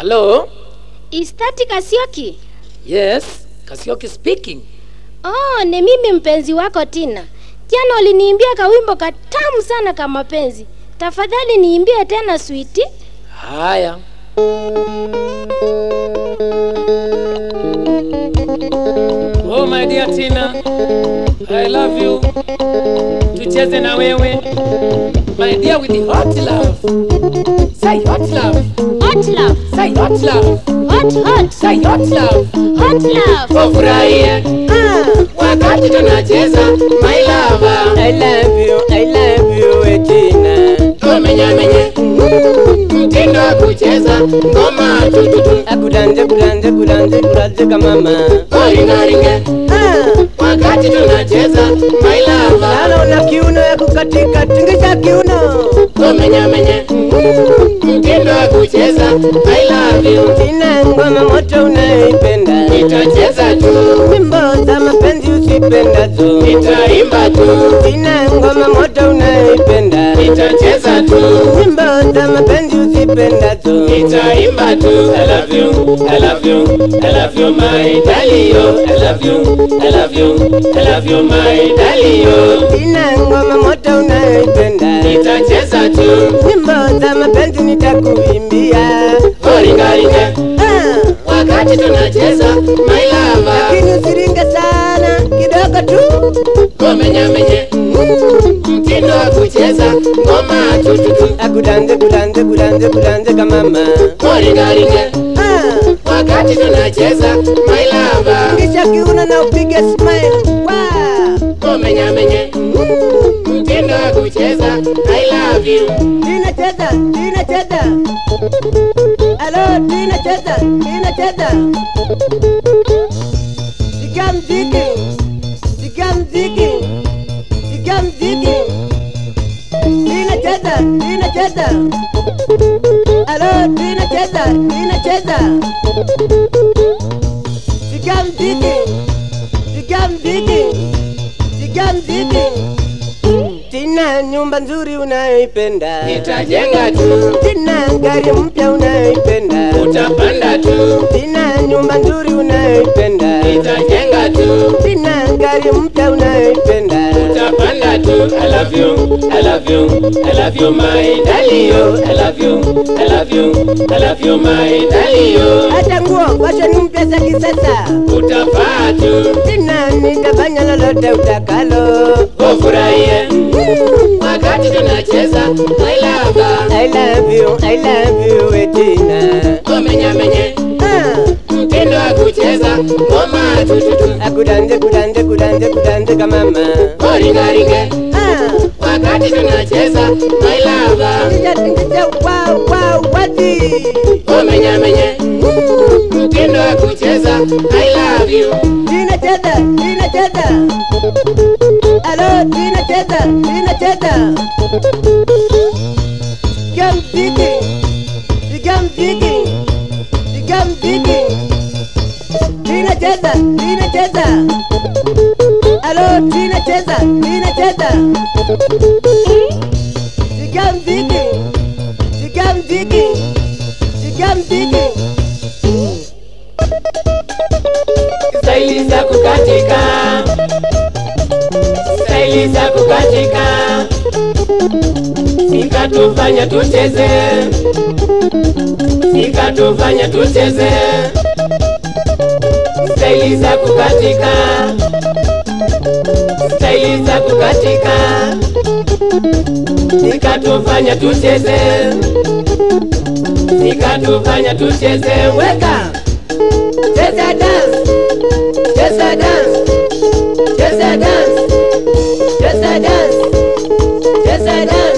Hello? Is that Kasioki? Yes, Kasioki speaking. Oh, ni mimi mpenzi wako Tina. Jana uliniimbia kawimbo katamu sana kama mapenzi. Tafadhali niimbie tena switi. Haya. Oh my dear Tina, I love you. Tucheze na wewe. My dear with the hot love. Say hot love. Hot love, Say hot love. hot hot, Say hot love. hot love. Wafurahie wakati tunacheza my lover. I love you, I love you, Etina. Tumenyamenye mtindo wa kucheza ngoma tututu Akudanje, kudanje, kudanje, kudanje kamama. koringaringe Ah, wakati tunacheza my lover. Lala una kiuno ya kukatika, tingisha kiuno. Tumenyamenye mtindo wa kucheza I love you. Tina, ngoma moto unaipenda. Nitacheza tu, Wimbo za mapenzi usipendazo. nitaimba tu, Tina, ngoma moto unaipenda. nitacheza tu, Wimbo za mapenzi usipendazo. nitaimba tu. I love you, I love you, I love you my darling. yo. I love you, I love you, I love you my darling. yo. Tina, ngoma moto unaipenda. Nitacheza tu, Wimbo za mapenzi nitakuimbia. koringaringe Ah, wakati tunacheza my lover. lakini usiringe sana, kidogo tu. Komenyamenye mtindo wa kucheza ngoma tututu, Akudanje, kudanje, kudanje, kudanje kamama. koringaringe Ah, wakati tunacheza my lover. kisha kiuno na upige smile. Wow. Komenyamenye mtindo wa kucheza I love you. Tina cheza, Tina cheza. Alo, Tina cheza, Tina cheza. Sikia mziki, sikia mziki, sikia mziki. Tina cheza, Tina cheza. Alo, Tina cheza, Tina cheza. Sikia mziki, sikia mziki, sikia mziki. Tina, nyumba nzuri unayoipenda. Nitajenga tu, Tina, gari mpya unayoipenda. utapanda tu, Tina, nyumba nzuri unayoipenda. nitajenga tu, Tina, gari mpya unayoipenda. utapanda tu. I love you, I love you, I love you my darling. yo. I love you, I love you, I love you my darling. yo. Hata nguo fashion mpya za kisasa. Utafaa tu, Tina, nitafanya lolote utakalo. ufurahie wakati tunacheza my lover. I love you, I love you, we Tina. Komenyamenye Ah, mtindo wa kucheza ngoma tututu, akudanje, kudanje, kudanje, kudanje kamama. koringaringe Ah, wakati tunacheza my lover. tingisha, tingisha, wow, wow, wazi. Komenyamenye mtindo wa kucheza I love you. Tina cheza, Tina cheza. Alo, Tina cheza, Tina cheza. Sikia mziki, sikia mziki, sikia mziki. Tina cheza, Tina cheza. Alo, Tina cheza, Tina cheza. Sikia mziki, sikia mziki, sikia mziki. Staili za kukatika, staili za kukatika, sikatufanya tucheze, sikatufanya tucheze, staili za kukatika, staili za kukatika, sikatufanya tucheze, sikatufanya tucheze, weka cheza dance Cheza dance, cheza dance, cheza dance, cheza dance.